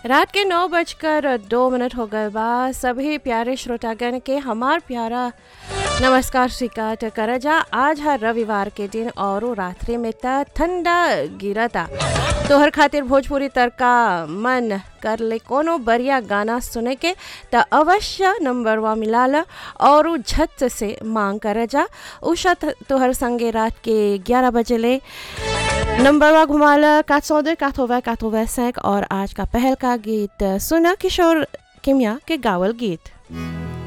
रात के नौ बजकर दो मिनट हो गए बा सभी प्यारे श्रोतागण के हमार प्यारा नमस्कार स्वीकार कर जा आज है रविवार के दिन और रात्रि में त ठंडा गिरता तोहर खातिर भोजपुरी तड़का मन कर ले कोनो बढ़िया गाना सुने के त अवश्य नंबरवा मिलाल और झट से मांग कर जा उषा तोहर संगे रात के 11 बजे ले नंबरवा घुमाल कात सौ दो कात होवा कात होवा और आज का पहल का गीत सुना किशोर किमिया के गावल गीत